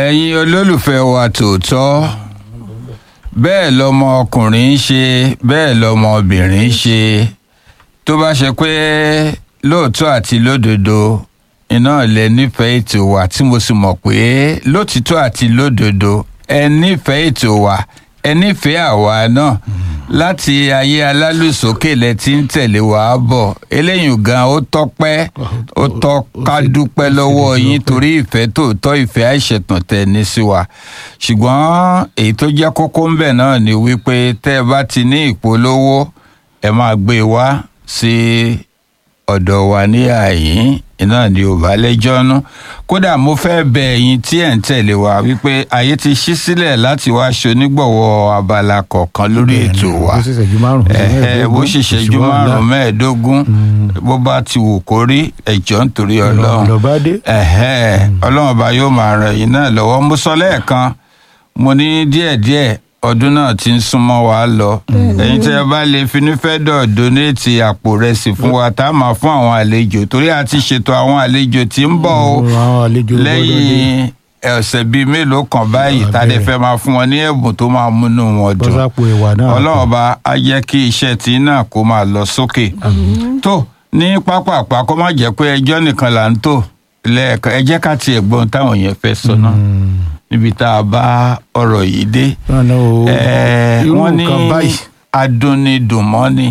ẹ̀yin olólùfẹ́ wa tòótọ́ bẹ́ẹ̀ lọmọ ọkùnrin ń ṣe bẹ́ẹ̀ lọmọ obìnrin ń ṣe tó bá ṣe pé lóòótọ́ àti lódodo iná lẹ nífẹ̀ẹ́ ètò wa tí mo sì mọ̀ pé lótìtọ́ àti lódodo ẹ nífẹ̀ẹ́ ètò wa ẹ nífẹ̀ẹ́ àwa náà láti ayé alálùsókè lẹ ti ń tẹ̀lé wa bọ̀ eléyìí gan ó tọ́pẹ́ ó tọ́ ká dúpẹ́ lọ́wọ́ yín torí ìfẹ́ tòótọ́ ìfẹ́ àìṣẹ̀tàn tẹ̀ ní sí wa ṣùgbọ́n èyí tó jẹ́ kókó ń bẹ̀ náà ni wípé tẹ́ ẹ bá ti ní ìpolówó ẹ máa gbé e wá sí ọ̀dọ̀ wa ní àyín iná ni ò bá lẹ́jọ́ nú kódà mo fẹ́ bẹ ẹ̀yin tí ẹ̀ ń tẹ̀lé wa wípé ayé ti ṣí sílẹ̀ láti wá ṣonígbọ̀wọ́ abala kọ̀ọ̀kan lórí ètò wa bó ṣe ṣẹ́jú márùn-ún ẹ̀ẹ́ bó ṣe ṣẹ́jú márùn-ún mẹ́ẹ̀ẹ́dógún bó bá ti wù kó rí ẹ̀jọ́ nítorí ọlọ́run lọ́ba dé ẹ̀hẹ́ ọlọ́run ọba yóò máa ràn yín náà lọ́wọ́ mo sọ lẹ́ẹ̀kan mo ní díẹ̀díẹ̀ ọdún náà ti ń súnmọ́ wa lọ ẹ̀yin tí ẹ bá lè finúfẹ́dọ̀ donate àpò rẹsì fún wa tá a máa fún àwọn àlejò torí a ti ṣètò àwọn àlejò tí ń bọ̀ o àwọn àlejò gbọ́dọ̀ dé. lẹ́yìn ọ̀sẹ̀ bíi mélòó kan báyìí tá a lè fẹ́ máa fún wọn ní ẹ̀bùn tó máa múnú wọn dùn bọ́sápò ẹ̀wà náà ọlọ́run ọba á jẹ́ kí iṣẹ́ tí náà kó máa lọ sókè tó ní pápápá kó má jẹ́ pé ẹjọ́ nìkan là ń tò lẹ́ẹ̀kan ẹ jẹ́ ká tiẹ̀ gbọ́n táwọn yẹn fẹ́ sọ náà níbi tá a bá ọ̀rọ̀ yìí dé náà o Ẹ̀ẹ́, irú wọ́n ní nǹkan báyìí adúnidùnmọ́ni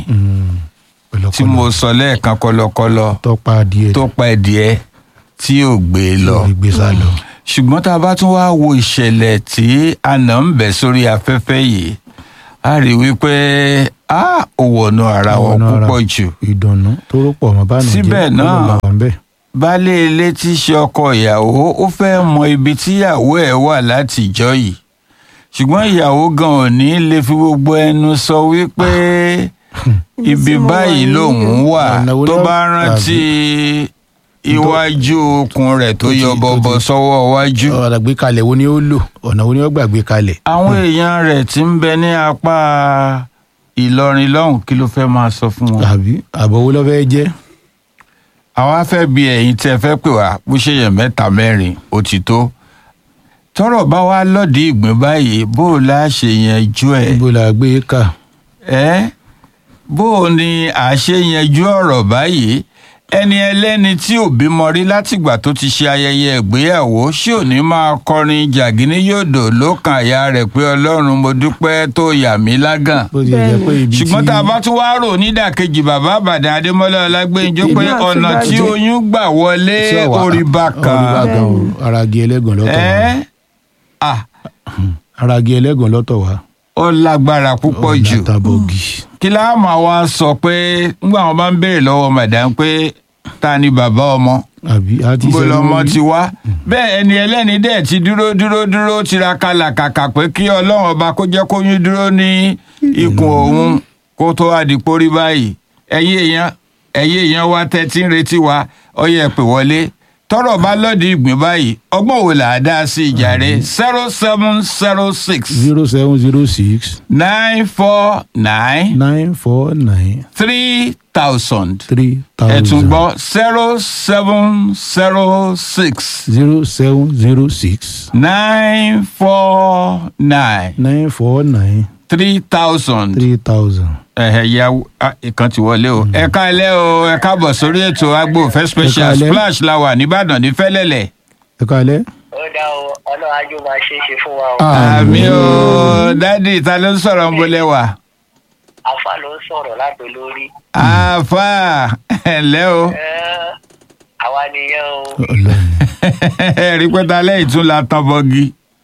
tí mo sọ lẹ́ẹ̀kan kọlọkọlọ tọpa adìẹ tó pa ẹ̀dìẹ tí ò gbé e lọ ìgbé sá lọ. ṣùgbọ́n tá a bá tún wá wo ìṣẹ̀lẹ̀ tí àná ń bẹ̀ sórí afẹ́fẹ́ yìí a rí wípé a ò wọ̀nù ara wọn Wọnú ara. púpọ̀ jù ìdùnnú tó rọ́pọ̀ mọ́ bá nù jẹ́ Síbẹ̀ náà, ó lọ wà ń bẹ̀. baálé ilé tí í ṣe ọkọ ìyàwó ó fẹ́ mọ ibi tíyàwó ẹ̀ wà látijọ́ yìí ṣùgbọ́n ìyàwó gan ò ní lè fi gbogbo ẹnu sọ wípé ibi mo wà báyìí yìí lòun o. wà Ọ̀nà wo tó ló- bá rántí iwájú okùn rẹ̀ tó tó ti- yọ tó bọ̀bọ̀ ti- sọ́wọ́ iwájú. ọ̀rọ̀ àgbékalẹ̀ wo ni ó lò ọ̀nà wo ni ó gbàgbé kalẹ̀. àwọn èèyàn rẹ̀ tí ń bẹ ní apá ìlọrin lọ́hùn kí ló fẹ́ máa sọ fún wọn. àbí àbọ̀ wo ló fẹ́ jẹ́. àwa fẹ́ bi ẹ̀yin tí ẹ fẹ́ pè wá bó ṣe yẹn mẹ́ta mẹ́rin ó ti tó tọ́rọ̀ bá wá lọ́ọ̀dì ìgbín báyìí bó o lá ṣe yanjú ẹ̀ níbo la gbé kà. ẹ́ bó o ní à ṣe yanjú ọ̀rọ̀ báyìí ẹni ẹlẹ́ni tí ò bímọ rí látìgbà tó ti ṣe ayẹyẹ ìgbéyàwó ṣé ò ní máa kọrin jàgínní yòdò lókàn àyà rẹ̀ pé ọlọ́run mo dúpẹ́ tó yà mí lágàn bó ti jẹ́ pé ibi tí ṣùgbọ́n tá a bá tún wá rò nídàkejì bàbá àbàdàn adémọlá ọlágbẹ́njọ́ pé Ìlú àti ọ̀nà tí bàjẹ́. oyún gbà wọlé tí ọ̀wà- orí bá orí bá kan kan o aragi ẹlẹ́gàn lọ́tọ̀ wá. ẹ́ à aragi ẹlẹ́gàn lọ́tọ̀ wá. ó lágbára púpọ̀ jù látàbọ̀gì. kí láà máa wá sọ pé nígbà wọn bá ń béèrè lọ́wọ́ madam pé ta ni bàbá ọmọ àbí a ti bó sẹ́nu lọmọ rí. ti wá bẹ́ẹ̀ ẹni ẹlẹ́ni dẹ̀ ti dúró dúró dúró tiraka làkàkà pé kí ọlọ́run ọba kó jẹ́ kóyún dúró ní ikùn òun kó tó wá di pórí báyìí ẹ̀yin èèyàn ẹ̀yin èèyàn wa tẹ́tí ń retí wa ọyẹ pè wọlé tọ́rọ̀ bá lọ́ọ̀dì ìgbín báyìí ọgbọ́n wo là á dá sí ìjà rẹ̀ zero seven zero six zero seven zero six nine four nine nine four nine three thousand three ẹ tún thousand gbọ́ zero seven zero six zero seven zero six nine four nine nine four nine three thousand three thousand. ẹ̀hẹ̀ ya ah, ìkan ti wọlé o ẹ káalẹ́ o ẹ káàbọ̀ sórí ètò agbófẹ́ special káalẹ́. splash la wà nìbàdàn ní fẹ́lẹ́lẹ̀ ẹ káalẹ́. ó dá o ọlọ́run ájú máa ṣe é ṣe fún wa o. àmì o dádì ta ló ń sọ̀rọ̀ ń bolẹ̀ wá afa ló ń sọ̀rọ̀ láti lórí. àfà ẹ̀lẹ́ o Ẹ́, àwa nìyẹn o. Ọlọ́run. rí pẹ́ta lẹ́yìn tún la tán bọ́gí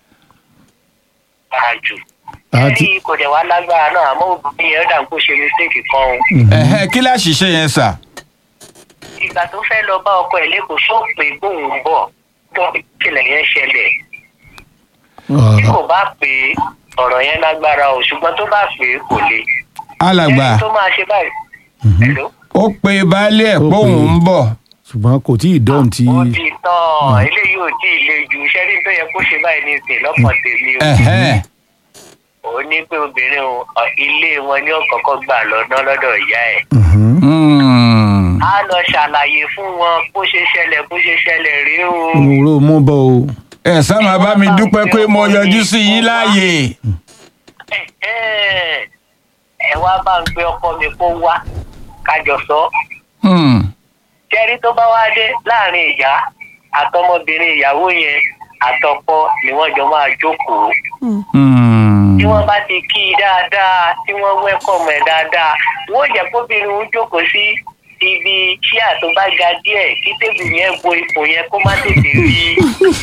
àjù. àti ẹ̀rí kò dẹ̀ wá lágbára náà àmọ́ obìnrin yẹn dà kó ṣe mistake kan o. Ẹ̀hẹ́, kí láṣìṣe yẹn sà ìgbà tó fẹ́ lọ bá ọkọ ẹ̀ lẹ́kọ̀ọ́ sọ pé gbóhùn ń bọ̀ tó ìṣẹ̀lẹ̀ yẹn ṣẹlẹ̀. tí kò bá pè é ọ̀rọ̀ yẹn lágbára o ṣùgbọ́n tó bá pè é kò le. alàgbà ẹni tó máa ṣe báyìí. Hello? ó pe baálé ẹ̀ Ó póun pe- ń bọ̀ ṣùgbọ́n kò tí ì dán tí ó ti tán eléyìí ò tí ì le jù sẹ́rí tó yẹ kó ṣe báyìí ní ìsìn lọ́pọ̀ tèmi o. Ẹ̀hẹ́. ó ní pé obìnrin o ọ, ilé wọn ní ọ̀kọ̀ọ̀kan gbà lọ́dọ́ lọ́dọ̀ ìyá ẹ̀. Mhm. Hmm. á lọ ṣàlàyé fún wọn bó ṣe ṣẹlẹ̀ bó ṣe ṣẹlẹ̀ rí o. òwúrò mú bọ́ o ẹ sá máa bá mi dúpẹ́ pé mo yọjú sí yín láàyè. Ẹ̀hẹ́n. ẹ wá bá ń gbé ọkọ mi kó wá kájọ sọ Hmm. jẹ́rí tó bá wá dé láàrin ìyá àtọmọbìnrin ìyàwó yẹn àtọkọ ni wọ́n jọ máa jókòó Hmm. tí wọ́n bá ti kí i dáadáa tí wọ́n wẹ́kọ̀mù ẹ̀ dáadáa wọ́n jẹ́ kóbìnrin ń jókòó sí ibi ṣíà tó bá ga díẹ̀ kí tébù yẹn bo ipò yẹn kó má tètè rí i.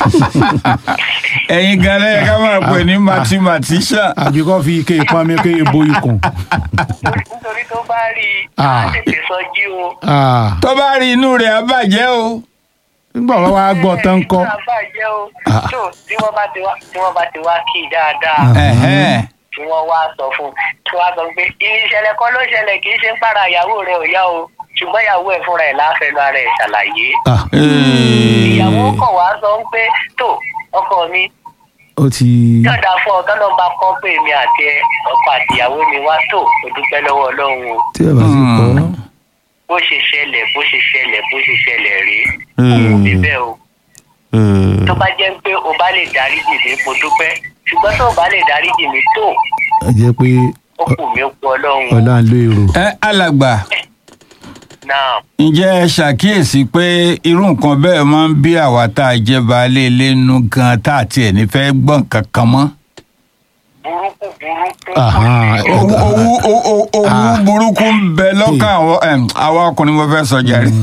ẹ̀yin gan lẹ́yìn ká máa pè ní mathematician. àbí kò fi ike ìpamọ́ ike ìbo ikùn. nítorí tó bá rí i á Ah. tètè sọjí o. Ah, tó bá rí inú rẹ̀ á bàjẹ́ o. nígbà wọn wá gbọ́ tán kọ́. Ìgbà bàjẹ́ o. Ah. tó tí wọ́n bá ti wá tí wọ́n bá ti wá kí i dáadáa Ẹ̀hẹ́n. tí wọ́n wá sọ fún un tí wọ́n á sọ pé ìṣẹ̀lẹ̀ kan ló ṣẹlẹ̀ kì í ṣe ń para ìyàwó rẹ̀ ò yá o ṣùgbọ́n ìyàwó ẹ̀ fúnra ẹ̀ láfẹ̀ẹ́ ara ẹ̀ ṣàlàyé. Ah, Ee. ìyàwó kọ̀ wá sọ ń pé tó ọkọ mi ó ti. yọ̀dà fún ọ tọ́lọ́ bá kọ́ pé èmi àti ẹ ọkọ àti ìyàwó mi wá tó o dúpẹ́ lọ́wọ́ ọlọ́run o tí ẹ bá sì kọ́. bó ṣe ṣẹlẹ̀ bó ṣe ṣẹlẹ̀ bó ṣe ṣẹlẹ̀ rí Hmm. òun níbẹ̀ o Ee. tó bá jẹ́ pé o bá lè dáríjì mí mo dúpẹ́ ṣùgbọ́n tó o bá lè dáríjì mí tó ẹ jẹ́ pé ó kù mí ó kú ọlọ́run o. ọlá ń lo èrò. ẹ alàgbà náà ǹjẹ́ ẹ ṣàkíyèsí pé irú nǹkan bẹ́ẹ̀ máa ń bí àwa tá a jẹ́ baálé ilé nú gan tá a tiẹ̀ ní fẹ́ gbọ́ nǹkan kan mọ́. burúkú burúkú Aha, ẹ- owó owó owó owó burúkú ń bẹ lọ́kàn àwọn em, àwa ọkùnrin mo fẹ́ sọ jàre.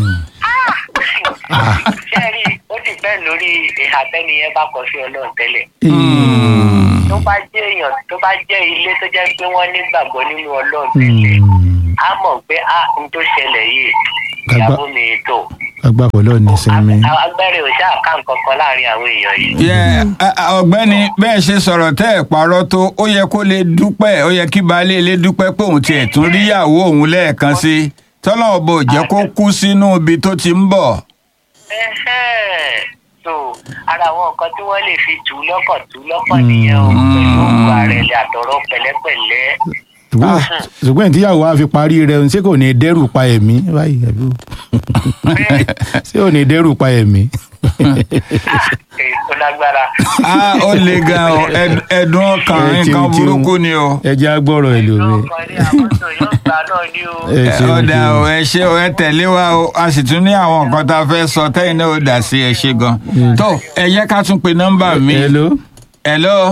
ṣẹ́ẹ̀rì ó ti bẹ́ẹ̀ lórí ìhà tẹ́ni yẹn bá kọ sí ọlọ́run tẹ́lẹ̀ Hmm. tó bá jẹ́ èèyàn tó bá jẹ́ ilé tó jẹ́ pé wọ́n nígbàgbọ́ nínú ọlọ́run tẹ́lẹ̀ Hmm. á mọ̀ pé a n tó ṣẹlẹ̀ yìí Gbàgbá- ìyàwó mi tó agbábọ̀ lọ́ọ̀ ní sinmi. agbẹ́rẹ́ ò ṣáà ká nǹkan kan láàrin àwọn èèyàn yìí. Yeah, a- a- ọ̀gbẹ́ni bẹ́ẹ̀ ṣe sọ̀rọ̀ tẹ́ ẹ̀ parọ́ tó ó yẹ kó lè dúpẹ́ ó yẹ kí baálé ilé dúpẹ́ pé òun tiẹ̀ tún ríyàwó òun lẹ́ẹ̀kan sí i tọ́lọ́wọ́ bò jẹ́ kó kú sínú ibi tó ti ń bọ̀. Ẹhẹ́n. so ara àwọn nǹkan tí wọ́n lè fi tù ú lọ́kàn tù ú lọ́kàn nìyẹn o pẹ̀lú òwò àrẹ̀lẹ̀ àtọ̀rọ̀ pẹ̀lẹ́pẹ̀lẹ́. ṣùgbọ́n ṣùgbọ́n tíyàwó wa fi parí rẹ̀ ṣé kò ní dẹ́rù pa ẹ̀mí báyìí àbí o? ṣé ò ní dẹ́rù pa ẹ̀mí. èyí tó lágbára. a ó le gan o ẹd- ẹ̀dùn ọkàn Ẹ nǹkan tíun, tíun. burúkú ni o. ẹ jẹ́ agbọ́rọ̀ ẹ̀ lómi. ọkàn ní àwọn tó yóò gbà náà ní o. ẹ Ẹ, ṣeun, ọ̀dà ṣeun. o ẹ ṣe o ẹ tẹ̀lé wa o a sì tún ní àwọn nǹkan tá a fẹ́ sọ tẹ́yìn náà ó dà sí ẹ ṣe gan. tó ẹ yẹ ká tún pe nọ́mbà mi. Hello? hello.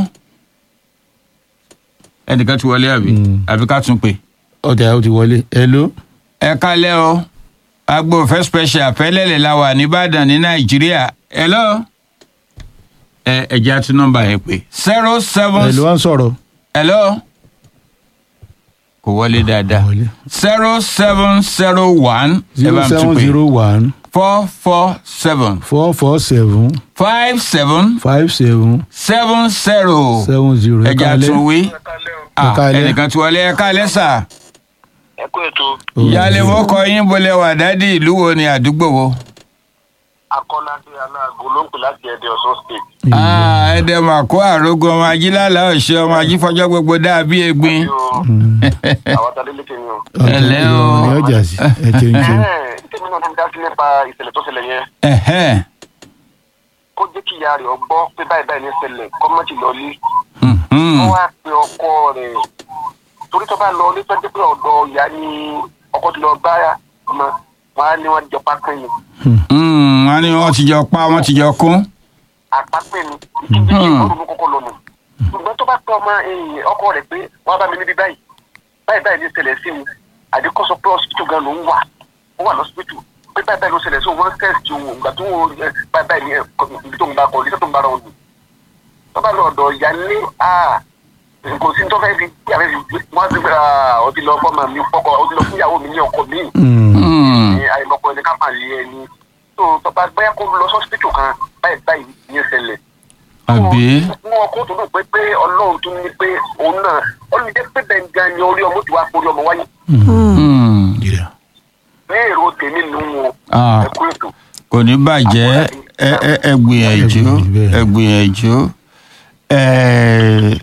ẹnìkan ti wọlé àbí Mm. àbí ká tún pè. ọjà ó ti wọlé. Hello? ẹ kálẹ́ o agbófẹ́ special fẹ́lẹ́lẹ̀ la wà nìbàdàn ní nàìjíríà hello. ẹ ẹ jẹ́ àtún nọ́mbà yẹn pé zero seven Hello wá ń sọ̀rọ̀. hello kò wọlé dáadáa Kò wọlé. zero seven zero one ẹ zero bá mi tún seven pè zero one four four seven four four seven five seven five seven seven zero seven zero. ẹ jẹ́ àtún wí Ah, kálẹ́. ẹnìkan tí wọlé ẹ kálẹ́ sà ẹ kú ètò ìyáálé wọ́n kọ yín bolẹ̀ wà dádì ìlú wo ni àdúgbò wo. akọ́ládé aláàgọ́ ló ń pè láti ẹ̀dẹ̀ ọ̀ṣun state. Ah, ẹdẹ mà kó àrógún ọmọ ajílálà ọ̀ṣẹ́ ọmọ ajífọjọ́ gbogbo dàbí egbin. àwọn tàbí lékè ni o. Ẹ̀lẹ́ o. ní ọjà sí ẹ ṣeun ṣeun. tèmi náà ti dá sí nípa ìṣẹ̀lẹ̀ tó ṣẹlẹ̀ yẹn Ẹ̀hẹ́n. kó jẹ́ kí ìyá rẹ̀ gbọ́ pé báyìí báyìí ní ṣẹlẹ̀ kọ́mọ́tì lọ́lé Mhm. wọ́n wá pe ọkọ rẹ̀ torí tó bá lọ ní tọ́jú pé ọ̀dọ̀ ìyá ni ọkọ ti lọ bá ọmọ wọn á ní wọn jọ pápẹ́ ni Mhm, wọ́n ní wọ́n ti jọ pa wọ́n ti jọ kún. àpapẹ́ ni ìdíje ìgbọ́dọ̀ ló kọ́kọ́ lọ nù ṣùgbọ́n tó bá pe ọmọ ẹ̀yìn ọkọ rẹ̀ pé wọ́n bá mi níbi báyìí báyìí báyìí ní ṣẹlẹ̀ sí mi àdékọ́sọ pé hospital gan ló ń wà ó wà lọ́sibítù pé báyìí báyìí ló ṣẹlẹ̀ sí òun wọ́n test òun ìgbà tó wọ́n ẹ, báyìí báyìí ní ẹ, kọ- ibi tó ń bá kọ ibi tó ń bá ra wọn lù tó bá lọ ọ̀dọ̀ ìyá ní a kò sí tó fẹ́ fi tí a fẹ́ fi gbé wọ́n á ti gbé a ó ti lọ fọ́mọ mi fọ́kọ ó ti lọ fún ìyàwó mi ní ọkọ mi Mm. Mhm. ní àìmọ̀kọ ẹni ká máa lé ẹni tó tó bá gbẹ́yà kó lọ sọ́sibítù kan báyìí báyìí ní ìṣẹ̀lẹ̀ Àbí? wọn ọkọ tó dùn pé pé ọlọ́run tún ní pé òun náà ọlọ́run jẹ́ pé bẹ́ẹ̀ gan ni orí ọmọ tí wàá forí ọmọ wáyé Mhm. Yeah. ní èrò tèmi nù wọn Ah, ẹkú ètò. Kò ní bàjẹ́ ẹ ẹ- ẹ gbìyànjú ẹ gbìyànjú. Ẹ-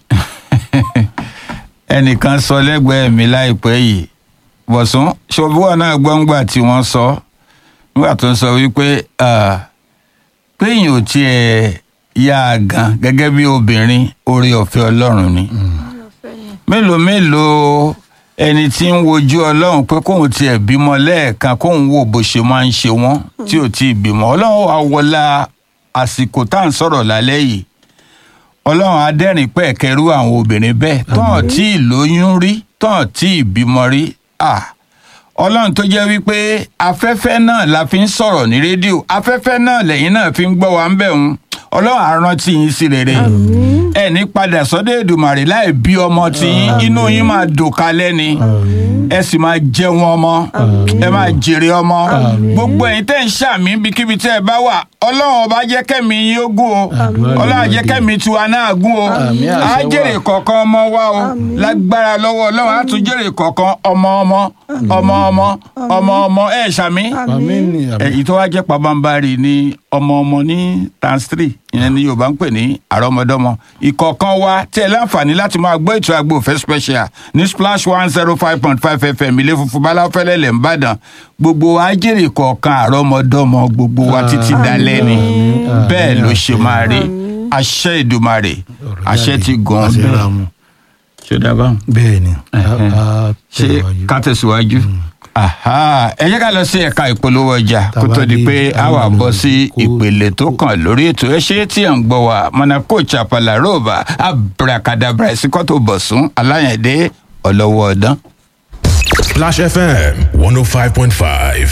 Ẹnìkan sọ lẹ́gbẹ̀ẹ́ mi láìpẹ́ yìí bọ̀sùn ṣòbúwọ̀ náà gbọ́ngbà tí wọ́n sọ nígbà tó ń sọ wípé ah, péyìn ò tiẹ̀ yá a gan gẹ́gẹ́ bí obìnrin oore ọ̀fẹ́ ọlọ́run ni mélòó mélòó ẹni tí ń wojú ọlọ́run pé kóun tiẹ̀ bímọ lẹ́ẹ̀kan kóun wò bó ṣe máa ń ṣe wọ́n tí ò tí ì bímọ ọlọ́run wà wọlá àsìkò tá à ń sọ̀rọ̀ lálẹ́ yìí ọlọ́run adẹ́rìn pẹ̀kẹ́rú àwọn obìnrin bẹ́ẹ̀ tán tí ì lóyún rí tán tí ì bímọ rí à ọlọ́run tó jẹ́ wípé afẹ́fẹ́ náà la fi ń sọ̀rọ̀ ní rédíò afẹ́fẹ́ náà lẹ́yìn náà fi ń gbọ́ wa ń bẹ̀ ń ọlọ́run àrántí yín sí rere ẹ ní padà sọ́dọ̀ èdùmàrè láì bí ọmọ tí yín inú yín máa dùn kalẹ̀ ni ẹ sì máa jẹun ọmọ ẹ máa jèrè ọmọ gbogbo ẹ̀yin tẹ́ ń ṣàmì ibikíbi tẹ́ ẹ bá wà ọlọ́run ọba jẹ́ kẹ́mi yín ó gùn o ọlọ́run jẹ́ kẹ́mi tiwa náà gùn o Àmín, àṣẹ á wà. jèrè kọ̀ọ̀kan ọmọ wa o lágbára lọ́wọ́ ọlọ́run á tún jèrè kọ̀ọ̀kan ọmọ ọmọ ọmọ ọmọ ọmọ ọmọ ẹ̀ ṣàmì àmín ni àmín. èyí tó wá jẹ́ pabambarì ni ọmọ ọmọ ní times three ìyẹn ni yorùbá ń pè ní àrọ́mọdọ́mọ ìkọ̀ọ̀kan wa tí ẹ láǹfààní láti máa gbọ́ ètò àgbo òfẹ́ special ní splash one zero five point five fm ilé funfun báláfẹ́lẹ́ lẹ̀ ń bàdàn gbogbo ajẹ́rì kọ̀ọ̀kan àrọ́mọdọ́mọ gbogbo wa títí dalẹ́ ni Àmín, bẹ́ẹ̀ ló ṣe àmín. máa rí àṣẹ ìdùmarè Ọ̀rọ̀ àṣẹ jáde, ti gàn àṣẹ bẹ́ẹ̀ ra mu. ṣé dábàá bẹ́ẹ̀ ni Ẹ̀hẹ́n. a- a ṣé tẹ̀wájú. ká tẹ̀síwájú. Aha, ẹ jẹ́ ká lọ sí ẹ̀ka ìpolówó ọjà kó tó di Tàbá pé dé, a wà àwọn bọ́ sí kó- ìpele tó kàn lórí ètò ẹ ṣe tí à ń gbọ́ wa mọ̀nàkó chapala roba abracadabra ìsìnkọ́tò bọ̀sùn aláyẹ̀dẹ́ ọlọ́wọ́ ọ̀dán. Splash FM 105.5.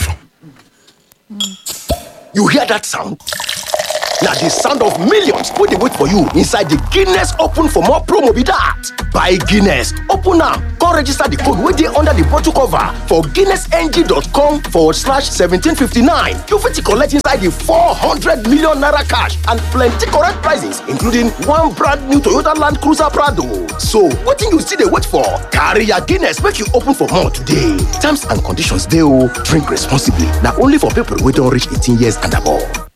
You hear that sound? Now the sound of millions wey dey wait for you inside the Guinness Open for more promo be that. Buy Guinness, open am, come register the code wey dey under the bottle cover for guinnessng.com forward slash 1759. You fit collect inside the 400 million naira cash and plenty correct prizes including one brand new Toyota Land Cruiser Prado. So wetin you still dey wait for? Carry your Guinness make you open for more today. Terms and conditions dey o. Drink responsibly. Na only for people wey don reach 18 years and above.